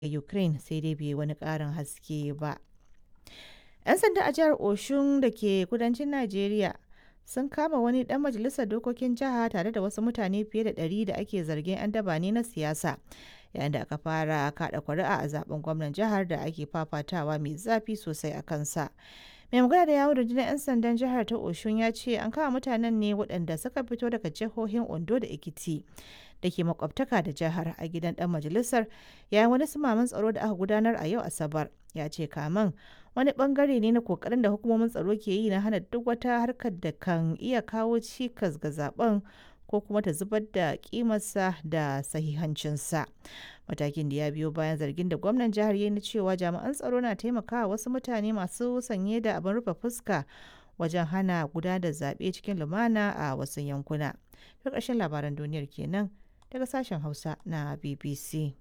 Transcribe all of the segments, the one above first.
Ukraine sai dai bai yi wani ƙarin haske ba. 'Yan sanda a jihar Oshun da ke kudancin Najeriya sun kama wani ɗan majalisar dokokin jiha tare da wasu mutane fiye da ɗari da ake zargin 'yan daba ne na siyasa yayin da aka fara kaɗa kuri'a a zaben gwamnan jihar da ake fafatawa mai zafi sosai a kansa. mai magana da yawon rundunar 'yan sandan jihar ta oshun ya ce an kama mutanen ne waɗanda suka fito daga jihohin ondo da ekiti da ke makwabtaka da jihar a gidan dan majalisar yayin wani sumaman tsaro da aka gudanar a yau asabar ya ce kaman wani bangare ne na kokarin da hukumomin tsaro ke yi na hana duk wata harkar da kan iya kawo cikas ga zaben ko kuma ta zubar da kimarsa da sahihancinsa matakin da ya biyo bayan zargin da gwamnan jihar ya na cewa jami'an tsaro na taimakawa wasu mutane masu sanye da abin rufe fuska wajen hana guda da zaɓe cikin lumana a wasu yankuna. Ta ƙarshen labaran duniyar kenan daga sashen hausa na bbc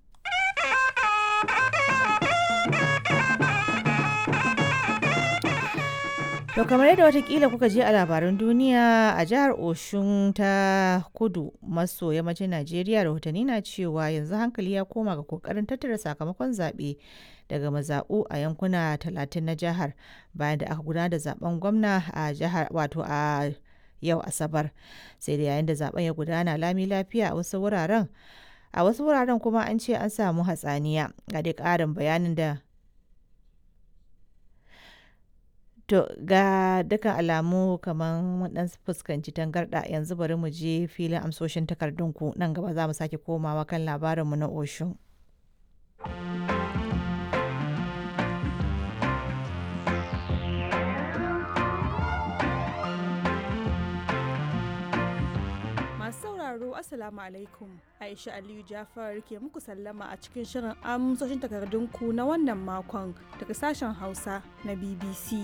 To kamar yadda watakila kuka je a labaran duniya a jihar Oshun ta kudu maso yammacin Najeriya rahotanni na cewa yanzu hankali ya koma ga kokarin tattara sakamakon zaɓe daga mazaɓu a yankuna talatin na jihar bayan da aka gudanar da zaben gwamna a jihar wato a yau asabar sai da yayin da zaben ya gudana lami lafiya a wasu wuraren a wasu wuraren kuma an ce an samu hatsaniya ga dai ƙarin bayanin da To ga dukkan alamu kamar mun dan fuskanci tangarɗa yanzu bari mu je filin amsoshin takardunku nan gaba za mu sake komawa kan labarinmu na Osho. Masu sauraro Assalamu alaikum Aisha Aliyu Jafar ke muku sallama a cikin shirin amsoshin takardunku na wannan makon daga sashen Hausa na BBC.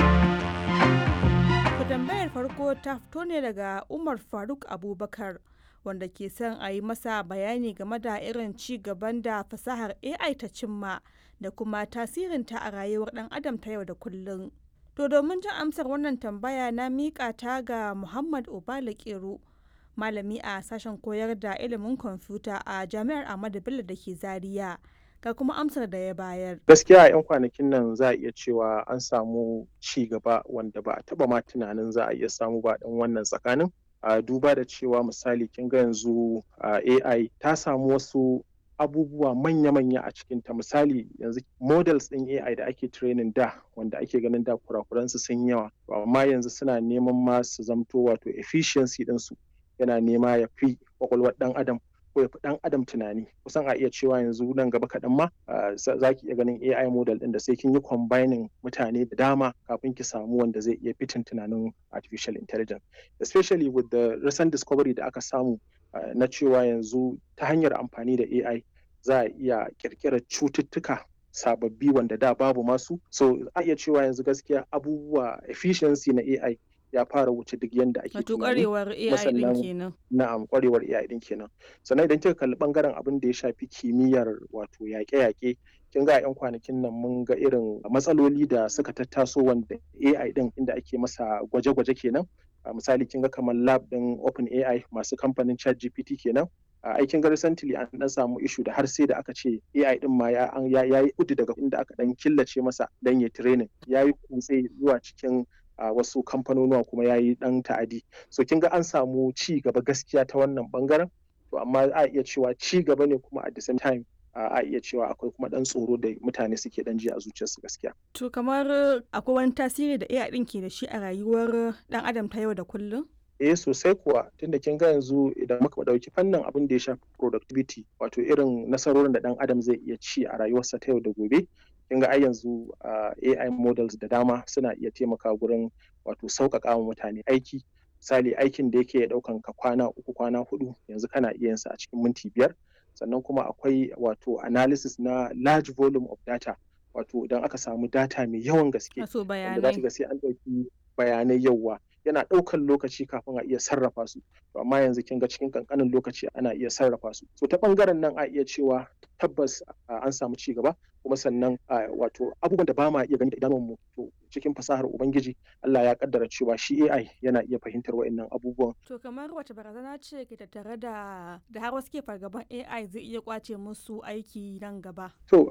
Ku tambayar farko ta fito ne daga Umar Faruk Abubakar wanda ke son a yi masa bayani game da irin ci gaban da fasahar AI ta cimma da kuma tasirinta a rayuwar ɗan adam ta yau da kullum. To domin jin amsar wannan tambaya na miƙa ta ga Muhammad Obala Kero. malami a sashen koyar da ilimin kwamfuta a jami'ar Ahmadu Bello da ke Zaria. Ga kuma amsar da ya bayar. Gaskiya a 'yan kwanakin nan za a iya cewa an samu ci gaba wanda ba a taba ma tunanin za a iya samu ba dan wannan tsakanin. A duba da cewa misali kin ga yanzu AI ta samu wasu abubuwa manya-manya a cikinta misali yanzu models ɗin AI da ake training da wanda ake ganin da kurakuransu sun yawa amma yanzu suna neman ma su zamto wato efficiency ɗinsu yana nema ya fi kwakwalwar dan adam ko ya fi dan adam tunani kusan a iya cewa yanzu nan gaba kaɗan ma za ki iya ganin AI model ɗin da sai kin yi combining mutane da dama kafin ki samu wanda zai iya fitin tunanin artificial intelligence especially with the recent discovery da aka samu na cewa yanzu ta hanyar amfani da AI za a iya kirkirar cututtuka sababbi wanda da babu masu so a iya cewa yanzu gaskiya abubuwa efficiency na AI ya fara wuce duk yadda ake Wato kwarewar AI din kenan. Na'am kwarewar AI din kenan. Sannan idan kika kalli bangaren abin da ya shafi kimiyyar wato yaƙe-yaƙe kin ga 'yan kwanakin nan mun ga irin matsaloli da suka tattaso wanda AI din inda ake masa gwaje-gwaje kenan. misali kin ga kamar lab din Open AI masu kamfanin ChatGPT kenan. aikin ga recently an dan samu ishu da har sai da aka ce AI din ma ya yi kudu daga inda aka dan killace masa dan ya training ya yi kutse zuwa cikin a uh, wasu kamfanonuwa kuma ya yi ɗan ta'adi so kin ga an samu ci gaba gaskiya ta wannan bangaren to amma a iya cewa ci gaba ne kuma at the same time uh, a iya cewa akwai kuma ɗan tsoro da mutane suke ɗan ji a zuciyarsu gaskiya. To kamar akwai wani tasiri da AI ɗin ke da shi a rayuwar ɗan adam ta yau da kullum? eh sosai kuwa tunda kin ga yanzu idan muka ɗauki fannin abin da ya shafi productivity wato irin nasarorin da ɗan adam zai iya ci a rayuwarsa ta yau da gobe kin ga ai yanzu AI models da dama suna iya taimaka gurin wato sauƙaƙa wa mutane aiki misali aikin da yake ɗaukan ka kwana uku kwana hudu yanzu kana iya yin sa a cikin minti biyar sannan kuma akwai wato analysis na large volume of data wato idan aka samu data mai yawan gaske wanda za ga sai an ɗauki bayanai yawa yana ɗaukan lokaci kafin a iya sarrafa su to amma yanzu kin ga cikin kankanin lokaci ana iya sarrafa su so ta bangaren nan a iya cewa tabbas an samu ci gaba kuma sannan wato abubuwan da ba ma iya gani da idanunmu to cikin fasahar ubangiji Allah ya kaddara cewa shi AI yana iya fahimtar wa'annan abubuwan to kamar wace barazana ce ke tattare da da har wasu ke fargaban AI zai iya kwace musu aiki nan gaba to